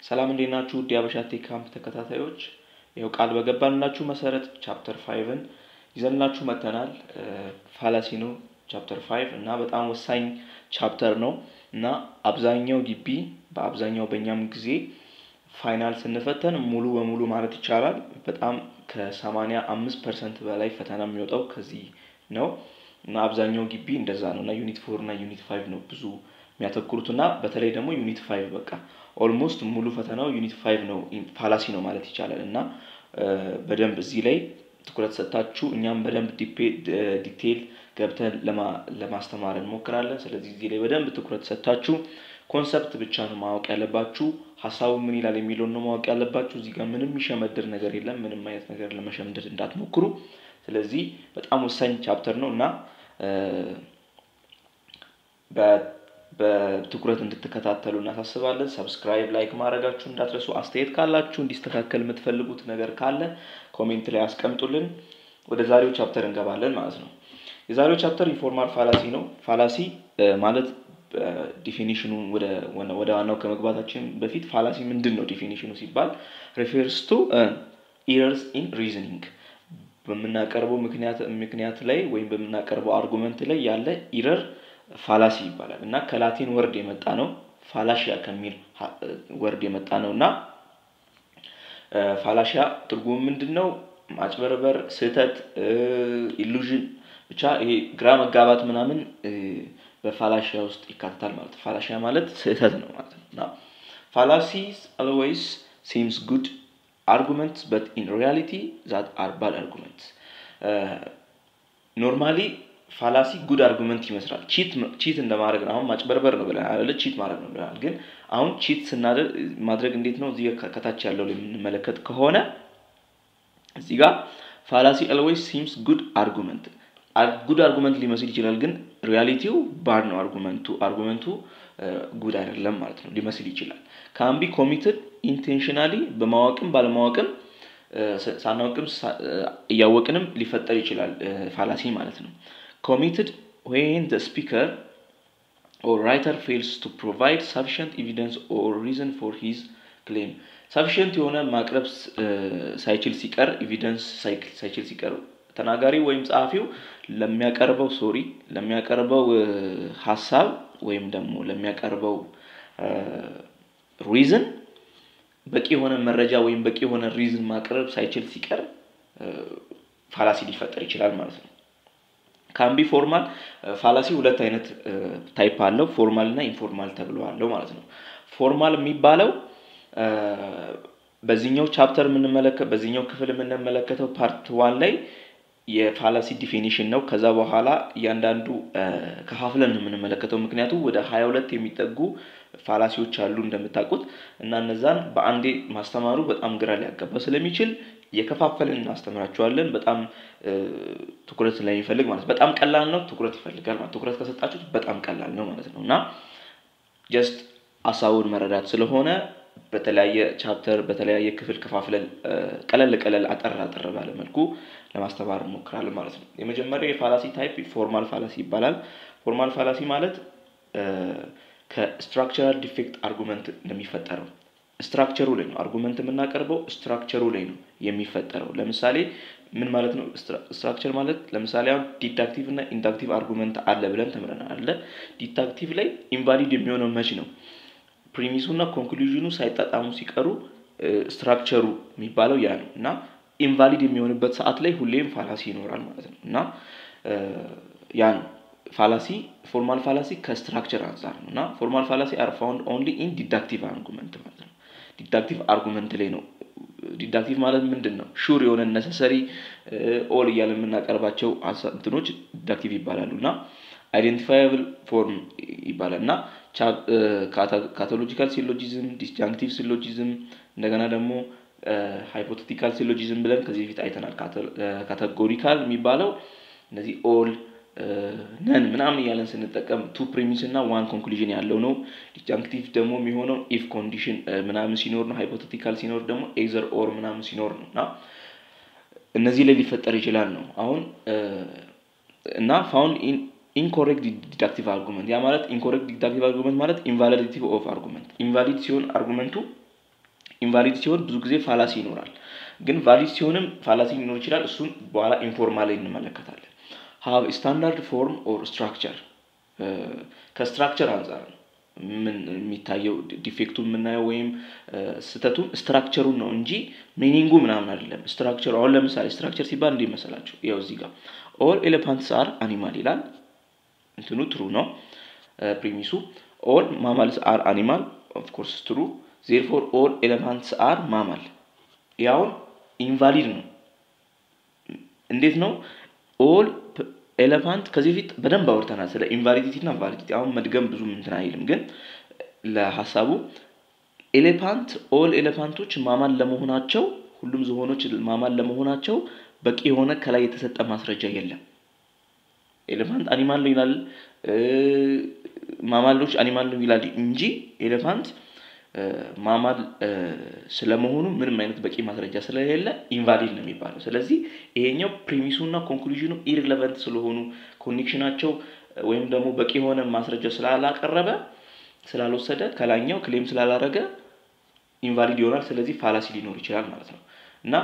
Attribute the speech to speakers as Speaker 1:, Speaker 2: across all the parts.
Speaker 1: ሰላም እንዴት ናችሁ? ውድ የሀበሻ ቴክ ካምፕ ተከታታዮች፣ ይኸው ቃል በገባንላችሁ መሰረት ቻፕተር ፋይቭን ይዘንላችሁ መጥተናል። ፋላሲ ነው ቻፕተር ፋይቭ እና በጣም ወሳኝ ቻፕተር ነው እና አብዛኛው ግቢ በአብዛኛው በእኛም ጊዜ ፋይናል ስንፈተን ሙሉ በሙሉ ማለት ይቻላል በጣም ከሰማንያ አምስት ፐርሰንት በላይ ፈተና የሚወጣው ከዚህ ነው እና አብዛኛው ግቢ እንደዛ ነው እና ዩኒት ፎር እና ዩኒት ፋይቭ ነው ብዙ የሚያተኩሩት እና በተለይ ደግሞ ዩኒት ፋይቭ በቃ ኦልሞስት ሙሉ ፈተናው ዩኒት ፋይቭ ነው ፋላሲ ነው ማለት ይቻላል እና በደንብ እዚህ ላይ ትኩረት ሰጥታችሁ እኛም በደንብ ዲቴል ገብተን ለማስተማር እንሞክራለን። ስለዚህ እዚህ ላይ በደንብ ትኩረት ሰጥታችሁ ኮንሰፕት ብቻ ነው ማወቅ ያለባችሁ። ሀሳቡ ምን ይላል የሚለውን ነው ማወቅ ያለባችሁ። እዚህ ጋር ምንም የሚሸመድር ነገር የለም። ምንም አይነት ነገር ለመሸምደድ እንዳትሞክሩ። ስለዚህ በጣም ወሳኝ ቻፕተር ነው እና በትኩረት እንድትከታተሉ እናሳስባለን። ሰብስክራይብ፣ ላይክ ማድረጋችሁ እንዳትረሱ። አስተያየት ካላችሁ እንዲስተካከል የምትፈልጉት ነገር ካለ ኮሜንት ላይ አስቀምጡልን። ወደ ዛሬው ቻፕተር እንገባለን ማለት ነው። የዛሬው ቻፕተር ኢንፎርማል ፋላሲ ነው። ፋላሲ ማለት ዲፊኒሽኑ ወደ ዋናው ከመግባታችን በፊት ፋላሲ ምንድን ነው ዲፊኒሽኑ ሲባል ሪፌርስ ቱ ኢረርስ ኢን ሪዝኒንግ በምናቀርበው ምክንያት ላይ ወይም በምናቀርበው አርጉመንት ላይ ያለ ኢረር ፋላሲ ይባላል እና ከላቲን ወርድ የመጣ ነው። ፋላሺያ ከሚል ወርድ የመጣ ነው እና ፋላሺያ ትርጉም ምንድን ነው? ማጭበርበር፣ ስህተት፣ ኢሉዥን ብቻ ይሄ ግራ መጋባት ምናምን በፋላሺያ ውስጥ ይካተታል ማለት ነው። ፋላሺያ ማለት ስህተት ነው ማለት ነው እና ፋላሲስ አልዌይስ ሲምስ ጉድ አርጉመንትስ በት ኢን ሪያሊቲ ዛት አር ባድ አርጉመንትስ ኖርማሊ ፋላሲ ጉድ አርጉመንት ይመስላል። ቺት እንደማድረግ ነው። አሁን ማጭበርበር ነው ብለናል አይደለ? ቺት ማድረግ ነው ብለናል። ግን አሁን ቺት ስናደርግ ማድረግ እንዴት ነው? እዚህ ከታች ያለው ላይ የምንመለከት ከሆነ እዚህ ጋር ፋላሲ አልዌይስ ሲምስ ጉድ አርጉመንት ጉድ አርጉመንት ሊመስል ይችላል፣ ግን ሪያሊቲው ባድ ነው። አርጉመንቱ አርጉመንቱ ጉድ አይደለም ማለት ነው ሊመስል ይችላል። ካምቢ ኮሚትድ ኢንቴንሽናሊ በማወቅም ባለማወቅም ሳናውቅም እያወቅንም ሊፈጠር ይችላል ፋላሲ ማለት ነው። ኮሚትድ ዌን ዘ ስፒከር ኦር ራይተር ፌልስ ቱ ፕሮቫይድ ሰፊሽንት ኤቪደንስ ኦር ሪዝን ፎር ሂዝ ክሌም ሰፊሽንት የሆነ ማቅረብ ሳይችል ሲቀር ኤቪደንስ ሳይችል ሲቀር ተናጋሪ ወይም ጸሐፊው ለሚያቀርበው ሶሪ ለሚያቀርበው ሀሳብ ወይም ደግሞ ለሚያቀርበው ሪዝን በቂ የሆነ መረጃ ወይም በቂ የሆነ ሪዝን ማቅረብ ሳይችል ሲቀር ፋላሲ ሊፈጠር ይችላል ማለት ነው። ካምቢ ፎርማል ፋላሲ ሁለት አይነት ታይፕ አለው፣ ፎርማል እና ኢንፎርማል ተብሎ አለው ማለት ነው። ፎርማል የሚባለው በዚህኛው ቻፕተር የምንመለከት በዚህኛው ክፍል የምንመለከተው ፓርት ዋን ላይ የፋላሲ ዲፊኒሽን ነው። ከዛ በኋላ እያንዳንዱ ከፋፍለን ነው የምንመለከተው። ምክንያቱም ወደ ሀያ ሁለት የሚጠጉ ፋላሲዎች አሉ እንደምታውቁት እና እነዛን በአንዴ ማስተማሩ በጣም ግራ ሊያጋባ ስለሚችል የከፋፈልን እናስተምራቸዋለን። በጣም ትኩረት ስለሚፈልግ ማለት በጣም ቀላል ነው፣ ትኩረት ይፈልጋል ማለት ትኩረት ከሰጣችሁት በጣም ቀላል ነው ማለት ነው እና ጀስት ሀሳቡን መረዳት ስለሆነ በተለያየ ቻፕተር በተለያየ ክፍል ከፋፍለን ቀለል ቀለል አጠር አጠር ባለ መልኩ ለማስተማር እንሞክራለን ማለት ነው። የመጀመሪያው የፋላሲ ታይፕ ፎርማል ፋላሲ ይባላል። ፎርማል ፋላሲ ማለት ከስትራክቸራል ዲፌክት አርጉመንት እንደሚፈጠረው ስትራክቸሩ ላይ ነው አርጉመንት የምናቀርበው ስትራክቸሩ ላይ ነው የሚፈጠረው። ለምሳሌ ምን ማለት ነው? ስትራክቸር ማለት ለምሳሌ አሁን ዲዳክቲቭ እና ኢንዳክቲቭ አርጉመንት አለ ብለን ተምረናል አለ። ዲዳክቲቭ ላይ ኢንቫሊድ የሚሆነው መች ነው? ፕሪሚሱ እና ኮንክሉዥኑ ሳይጣጣሙ ሲቀሩ ስትራክቸሩ የሚባለው ያ ነው እና ኢንቫሊድ የሚሆንበት ሰዓት ላይ ሁሌም ፋላሲ ይኖራል ማለት ነው እና ያ ነው ፋላሲ ፎርማል ፋላሲ ከስትራክቸር አንጻር ነው እና ፎርማል ፋላሲ አር ፋውንድ ኦንሊ ኢን ዲዳክቲቭ አርጉመንት ማለት ነው። ዲዳክቲቭ አርጉመንት ላይ ነው። ዲዳክቲቭ ማለት ምንድን ነው? ሹር የሆነ ነሰሰሪ ኦል እያለ የምናቀርባቸው እንትኖች ዲዳክቲቭ ይባላሉ እና አይዴንቲፋያብል ፎርም ይባላል እና ካቶሎጂካል ሲሎጂዝም፣ ዲስጃንክቲቭ ሲሎጂዝም እንደገና ደግሞ ሃይፖቴቲካል ሲሎጂዝም ብለን ከዚህ በፊት አይተናል። ካቴጎሪካል የሚባለው እነዚህ ኦል ነን ምናምን እያለን ስንጠቀም ቱ ፕሪሚስ እና ዋን ኮንክሉዥን ያለው ነው። ዲስጃንክቲቭ ደግሞ የሚሆነው ኢፍ ኮንዲሽን ምናምን ሲኖር ነው። ሃይፖቴቲካል ሲኖር ደግሞ ኤዘር ኦር ምናምን ሲኖር ነው እና እነዚህ ላይ ሊፈጠር ይችላል ነው አሁን እና ፋውንድ ኢንኮሬክት ዲዳክቲቭ አርጉመንት ያ ማለት ኢንኮሬክት ዲዳክቲቭ አርጉመንት ማለት ኢንቫሊዲቲ ኦፍ አርጉመንት ኢንቫሊድ ሲሆን አርጉመንቱ ኢንቫሊድ ሲሆን ብዙ ጊዜ ፋላሲ ይኖራል። ግን ቫሊድ ሲሆንም ፋላሲ ሊኖር ይችላል። እሱን በኋላ ኢንፎርማል ላይ እንመለከታለን። ሀብ ስታንዳርድ ፎርም ኦር ስትራክቸር ከስትራክቸር አንጻር ነው ምን የሚታየው ዲፌክቱ የምናየው ወይም ስህተቱን ስትራክቸሩን ነው እንጂ ሚኒንጉ ምናምን አይደለም። ስትራክቸሩ አሁን ለምሳሌ ስትራክቸር ሲባል እንዲህ መሰላችሁ? ያው እዚህ ጋር ኦል ኤሌፋንትስ አር አኒማል ይላል። እንትኑ ትሩ ነው ፕሪሚሱ። ኦል ማማልስ አር አኒማል ኦፍኮርስ ትሩ። ዜርፎር ኦል ኤሌፋንትስ አር ማማል ያውን ኢንቫሊድ ነው። እንዴት ነው? ኦል ኤሌፋንት ከዚህ በፊት በደንብ አውርተናል ስለ ኢንቫሊዲቲ እና ቫሊዲቲ። አሁን መድገም ብዙም እንትን አይልም፣ ግን ለሀሳቡ ኤሌፋንት ኦል ኤሌፋንቶች ማማል ለመሆናቸው ሁሉም ዝሆኖች ማማል ለመሆናቸው በቂ የሆነ ከላይ የተሰጠ ማስረጃ የለም። ኤሌፋንት አኒማል ነው ይላል፣ ማማሎች አኒማል ነው ይላል እንጂ ኤሌፋንት ማማል ስለመሆኑ ምንም አይነት በቂ ማስረጃ ስለሌለ ኢንቫሊድ ነው የሚባለው። ስለዚህ ይሄኛው ፕሪሚሱና ኮንክሉዥኑ ኢሪሌቨንት ስለሆኑ ኮኔክሽናቸው ወይም ደግሞ በቂ የሆነ ማስረጃ ስላላቀረበ ስላልወሰደ ከላኛው ክሌም ስላላረገ ኢንቫሊድ ይሆናል። ስለዚህ ፋላሲ ሊኖር ይችላል ማለት ነው እና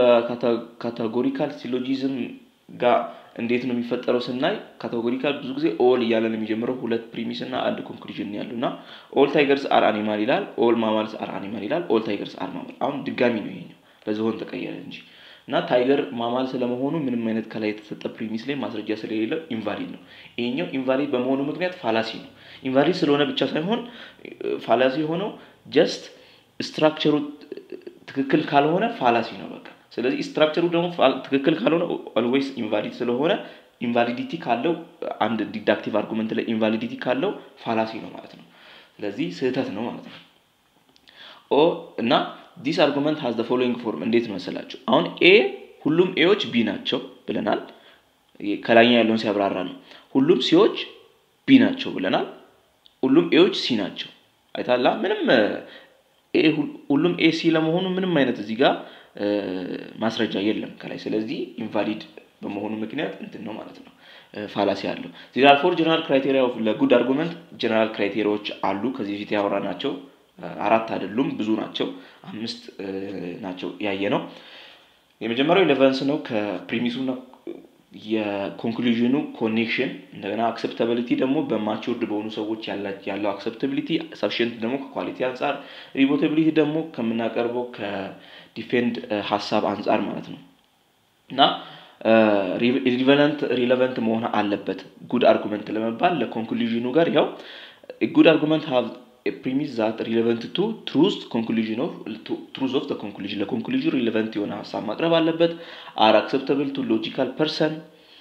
Speaker 1: ካታጎሪካል ሲሎጂዝም ጋር እንዴት ነው የሚፈጠረው ስናይ ካቴጎሪካል ብዙ ጊዜ ኦል እያለ ነው የሚጀምረው። ሁለት ፕሪሚስ እና አንድ ኮንክሉዥን ያሉ እና ኦል ታይገርስ አር አኒማል ይላል፣ ኦል ማማልስ አር አኒማል ይላል፣ ኦል ታይገርስ አር ማማል። አሁን ድጋሚ ነው ይሄኛው በዝሆን ተቀየረ እንጂ እና ታይገር ማማል ስለመሆኑ ምንም አይነት ከላይ የተሰጠ ፕሪሚስ ላይ ማስረጃ ስለሌለው ኢንቫሊድ ነው። ይሄኛው ኢንቫሊድ በመሆኑ ምክንያት ፋላሲ ነው። ኢንቫሊድ ስለሆነ ብቻ ሳይሆን ፋላሲ የሆነው ጀስት ስትራክቸሩ ትክክል ካልሆነ ፋላሲ ነው በቃ። ስለዚህ ስትራክቸሩ ደግሞ ትክክል ካልሆነ ኦልዌይስ ኢንቫሊድ ስለሆነ ኢንቫሊዲቲ ካለው አንድ ዲዳክቲቭ አርጉመንት ላይ ኢንቫሊዲቲ ካለው ፋላሲ ነው ማለት ነው። ስለዚህ ስህተት ነው ማለት ነው። ኦ እና ዲስ አርጉመንት ሀዝ ፎሎዊንግ ፎርም እንዴት መሰላቸው? አሁን ኤ ሁሉም ኤዎች ቢ ናቸው ብለናል። ከላይኛ ያለውን ሲያብራራ ነው። ሁሉም ሲዎች ቢ ናቸው ብለናል። ሁሉም ኤዎች ሲ ናቸው። አይታላ ምንም ሁሉም ኤ ሲ ለመሆኑ ምንም አይነት እዚህ ጋር ማስረጃ የለም ከላይ። ስለዚህ ኢንቫሊድ በመሆኑ ምክንያት እንትን ነው ማለት ነው ፋላሲ አለው። ዚራል ፎር ጀነራል ክራይቴሪያ ለጉድ አርጉመንት ጀነራል ክራይቴሪያዎች አሉ። ከዚህ በፊት ያወራ ናቸው። አራት አይደሉም፣ ብዙ ናቸው። አምስት ናቸው ያየ ነው። የመጀመሪያው ኢሌቨንስ ነው ከፕሪሚሱና የኮንክሉዥኑ ኮኔክሽን እንደገና አክሰፕታቢሊቲ ደግሞ በማቹርድ በሆኑ ሰዎች ያለው አክሰፕታቢሊቲ ሰፊሽንት ደግሞ ከኳሊቲ አንጻር ሪቦታቢሊቲ ደግሞ ከምናቀርበው ከዲፌንድ ሀሳብ አንጻር ማለት ነው እና ሪቨለንት ሪሌቨንት መሆን አለበት ጉድ አርጉመንት ለመባል ለኮንክሉዥኑ ጋር ያው ጉድ አርጉመንት ሃቭ ፕሪሚስ ዛት ሪሌቨንት ቱ ትሩዝ ኮንክሉዥን ኦፍ ትሩዝ ኦፍ ኮንክሉዥን ለኮንክሉዥን ሪሌቨንት የሆነ ሀሳብ ማቅረብ አለበት። አር አክሰፕተብል ቱ ሎጂካል ፐርሰን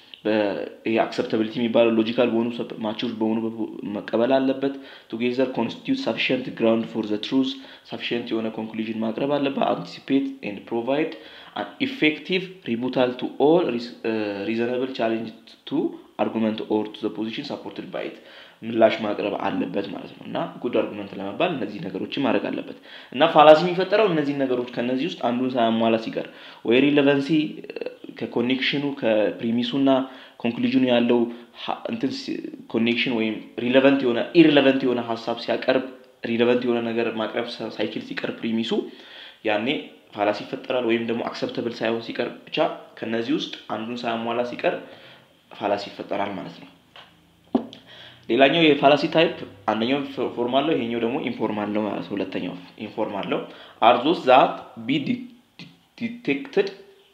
Speaker 1: አክሰፕታቢሊቲ የሚባለው ሎጂካል በሆኑ ማቹር በሆኑ መቀበል አለበት። ቱጌዘር ኮንስቲቱት ሳፊሽንት ግራውንድ ፎር ዘ ትሩዝ ሳፊሽንት የሆነ ኮንክሉዥን ማቅረብ አለበት። አንቲሲፔት ኤንድ ፕሮቫይድ ኢፌክቲቭ ሪቡታል ቱ ኦል ሪዘናብል ቻሌንጅ ቱ አርጉመንት ኦር ቱ ዘ ፖዚሽን ሳፖርትድ ባይት ምላሽ ማቅረብ አለበት ማለት ነው እና ጉድ አርጉመንት ለመባል እነዚህ ነገሮችን ማድረግ አለበት እና ፋላሲ የሚፈጠረው እነዚህ ነገሮች ከነዚህ ውስጥ አንዱን ሳያሟላ ሲቀር ወይ ሪሌቨንሲ ከኮኔክሽኑ ከፕሪሚሱ እና ኮንክሉዥኑ ያለው እንትን ኮኔክሽን ወይም ሪሌቨንት የሆነ ኢሪሌቨንት የሆነ ሀሳብ ሲያቀርብ ሪሌቨንት የሆነ ነገር ማቅረብ ሳይችል ሲቀር ፕሪሚሱ ያኔ ፋላሲ ይፈጠራል። ወይም ደግሞ አክሰፕተብል ሳይሆን ሲቀር ብቻ ከነዚህ ውስጥ አንዱን ሳያሟላ ሲቀር ፋላሲ ይፈጠራል ማለት ነው። ሌላኛው የፋላሲ ታይፕ አንደኛው ፎርማል ነው፣ ይሄኛው ደግሞ ኢንፎርማል ነው ማለት ነው። ሁለተኛው ኢንፎርማል ነው። አርዞስ ዛት ቢ ዲቴክትድ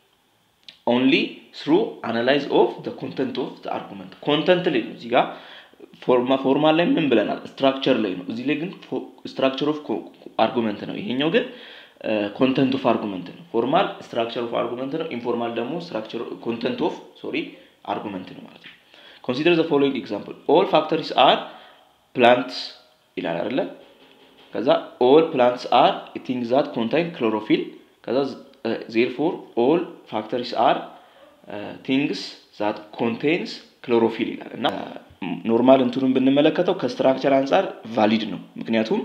Speaker 1: ኦንሊ ስሩ አናላይዝ ኦፍ ኮንተንት ኦፍ አርጉመንት ኮንተንት ላይ ነው። እዚህ ጋር ፎርማል ላይ ምን ብለናል? ስትራክቸር ላይ ነው። እዚህ ላይ ግን ስትራክቸር ኦፍ አርጉመንት ነው። ይሄኛው ግን ኮንተንት ኦፍ አርጉመንት ነው። ፎርማል ስትራክቸር ኦፍ አርጉመንት ነው። ኢንፎርማል ደግሞ ስትራክቸር ኮንተንት ኦፍ ሶሪ አርጉመንት ነው ማለት ነው። ኮንሲደር ዘ ፎሎዊንግ ኤግዛምፕል ኦል ፋክተሪስ አር ፕላንትስ ይላል አይደለ? ከዛ ኦል ፕላንትስ አር ቲንግስ ዛት ኮንታይን ክሎሮፊል ከዛ ዜርፎር ኦል ፋክተሪስ አር ቲንግስ ዛት ኮንቴንስ ክሎሮፊል ይላል እና ኖርማል እንትኑን ብንመለከተው ከስትራክቸር አንጻር ቫሊድ ነው። ምክንያቱም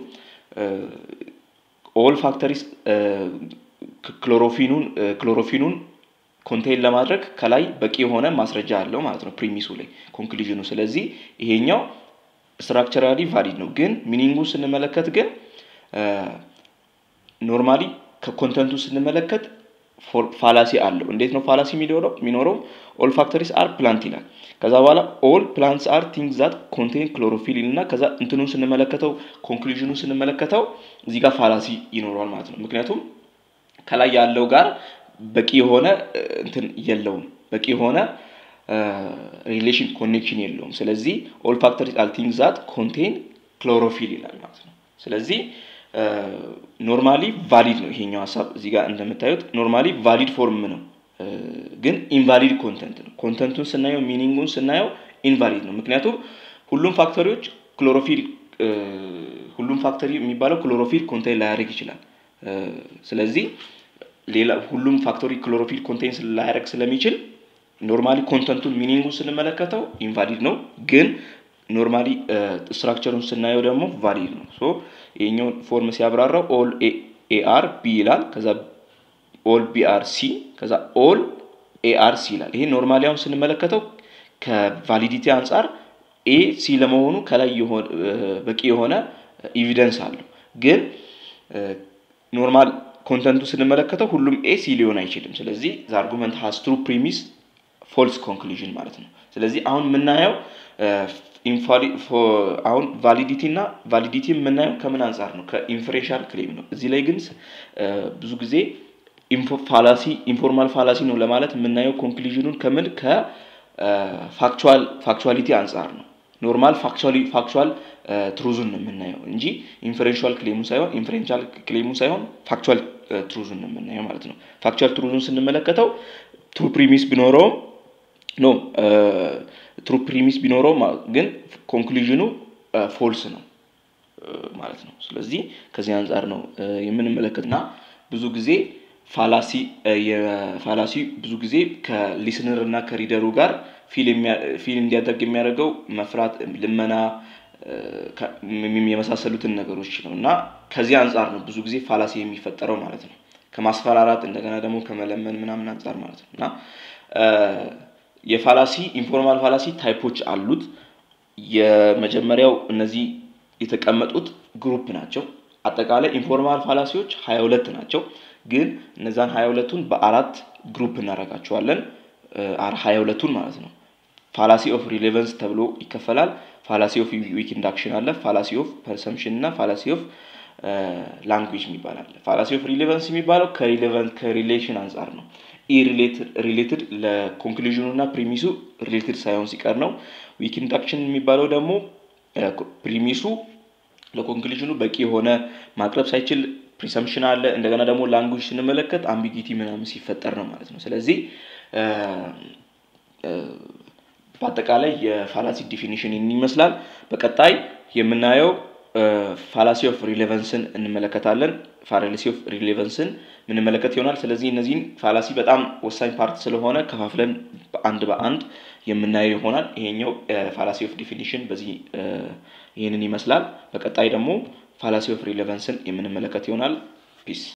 Speaker 1: ኦል ፋክተሪስ ክሎሮፊኑን ክሎሮፊኑን ኮንቴይን ለማድረግ ከላይ በቂ የሆነ ማስረጃ አለው ማለት ነው ፕሪሚሱ ላይ ኮንክሉዥኑ። ስለዚህ ይሄኛው ስትራክቸራሊ ቫሊድ ነው። ግን ሚኒንጉ ስንመለከት ግን ኖርማሊ ከኮንተንቱ ስንመለከት ፋላሲ አለው። እንዴት ነው ፋላሲ የሚኖረው? የሚኖረው ኦል ፋክተሪስ አር ፕላንት ይላል። ከዛ በኋላ ኦል ፕላንትስ አር ቲንግ ዛት ኮንቴን ክሎሮፊል እና ከዛ እንትኑን ስንመለከተው ኮንክሉዥኑን ስንመለከተው እዚህ ጋር ፋላሲ ይኖረዋል ማለት ነው። ምክንያቱም ከላይ ያለው ጋር በቂ የሆነ እንትን የለውም፣ በቂ የሆነ ሪሌሽን ኮኔክሽን የለውም። ስለዚህ ኦል ፋክተሪስ አር ቲንግ ዛት ኮንቴን ክሎሮፊል ይላል ማለት ነው። ስለዚህ ኖርማሊ ቫሊድ ነው ይሄኛው ሀሳብ እዚህ ጋር እንደምታዩት ኖርማሊ ቫሊድ ፎርም ነው፣ ግን ኢንቫሊድ ኮንተንት ነው። ኮንተንቱን ስናየው ሚኒንጉን ስናየው ኢንቫሊድ ነው። ምክንያቱም ሁሉም ፋክተሪዎች ክሎሮፊል ሁሉም ፋክተሪ የሚባለው ክሎሮፊል ኮንቴን ላያደርግ ይችላል። ስለዚህ ሌላ ሁሉም ፋክተሪ ክሎሮፊል ኮንቴን ላያደርግ ስለሚችል ኖርማሊ ኮንተንቱን ሚኒንጉን ስንመለከተው ኢንቫሊድ ነው ግን ኖርማሊ ስትራክቸሩን ስናየው ደግሞ ቫሊድ ነው። ሶ ይሄኛውን ፎርም ሲያብራራው ኦል ኤአር ቢ ይላል። ከዛ ኦል ቢአር ሲ ከዛ ኦል ኤአር ሲ ይላል። ይሄ ኖርማሊ አሁን ስንመለከተው ከቫሊዲቲ አንጻር ኤ ሲ ለመሆኑ ከላይ በቂ የሆነ ኢቪደንስ አለው። ግን ኖርማል ኮንተንቱ ስንመለከተው ሁሉም ኤ ሲ ሊሆን አይችልም። ስለዚህ ዘ አርጉመንት ሃዝ ትሩ ፕሪሚስ ፎልስ ኮንክሉዥን ማለት ነው። ስለዚህ አሁን የምናየው አሁን ቫሊዲቲ እና ቫሊዲቲ የምናየው ከምን አንጻር ነው? ከኢንፈሬንሻል ክሌም ነው። እዚህ ላይ ግን ብዙ ጊዜ ፋላሲ ኢንፎርማል ፋላሲ ነው ለማለት የምናየው ኮንክሉዥኑን ከምን ከፋክቹዋሊቲ አንጻር ነው። ኖርማል ፋክቹዋል ትሩዙን ነው የምናየው እንጂ ኢንፈሬንሻል ክሌሙ ሳይሆን ኢንፈሬንሻል ክሌሙ ሳይሆን ፋክቹዋል ትሩዙን ነው የምናየው ማለት ነው። ፋክቹዋል ትሩዙን ስንመለከተው ትሩ ፕሪሚስ ቢኖረውም ኖ ትሩ ፕሪሚስ ቢኖረው ግን ኮንክሉዥኑ ፎልስ ነው ማለት ነው። ስለዚህ ከዚህ አንጻር ነው የምንመለከት እና ብዙ ጊዜ ፋላሲ የፋላሲ ብዙ ጊዜ ከሊስነር እና ከሪደሩ ጋር ፊል እንዲያደርግ የሚያደርገው መፍራት፣ ልመና የመሳሰሉትን ነገሮች ነው እና ከዚህ አንጻር ነው ብዙ ጊዜ ፋላሲ የሚፈጠረው ማለት ነው። ከማስፈራራት እንደገና ደግሞ ከመለመን ምናምን አንጻር ማለት ነው እና የፋላሲ ኢንፎርማል ፋላሲ ታይፖች አሉት። የመጀመሪያው እነዚህ የተቀመጡት ግሩፕ ናቸው። አጠቃላይ ኢንፎርማል ፋላሲዎች ሀያ ሁለት ናቸው። ግን እነዛን ሀያ ሁለቱን በአራት ግሩፕ እናደርጋቸዋለን። ሀያ ሁለቱን ማለት ነው። ፋላሲ ኦፍ ሪሌቨንስ ተብሎ ይከፈላል። ፋላሲ ኦፍ ዊክ ኢንዳክሽን አለ። ፋላሲ ኦፍ ፐርሰምሽን እና ፋላሲ ኦፍ ላንጉጅ የሚባል አለ። ፋላሲ ኦፍ ሪሌቨንስ የሚባለው ከሪሌቨንት ከሪሌሽን አንጻር ነው። ሪሌትድ ለኮንክሉዥኑ እና ፕሪሚሱ ሪሌትድ ሳይሆን ሲቀር ነው። ዊክ ኢንዳክሽን የሚባለው ደግሞ ፕሪሚሱ ለኮንክሉዥኑ በቂ የሆነ ማቅረብ ሳይችል ፕሪሰምሽን አለ። እንደገና ደግሞ ላንጉጅ ስንመለከት አምቢጊቲ ምናምን ሲፈጠር ነው ማለት ነው። ስለዚህ በአጠቃላይ የፋላሲ ዲፊኒሽን ይመስላል። በቀጣይ የምናየው ፋላሲ ኦፍ ሪሌቨንስን እንመለከታለን። ፋላሲ ኦፍ ሪሌቨንስን ምንመለከት ይሆናል። ስለዚህ እነዚህን ፋላሲ በጣም ወሳኝ ፓርት ስለሆነ ከፋፍለን በአንድ በአንድ የምናየው ይሆናል። ይሄኛው ፋላሲ ኦፍ ዲፊኒሽን በዚህ ይህንን ይመስላል። በቀጣይ ደግሞ ፋላሲ ኦፍ ሪሌቨንስን የምንመለከት ይሆናል። ፒስ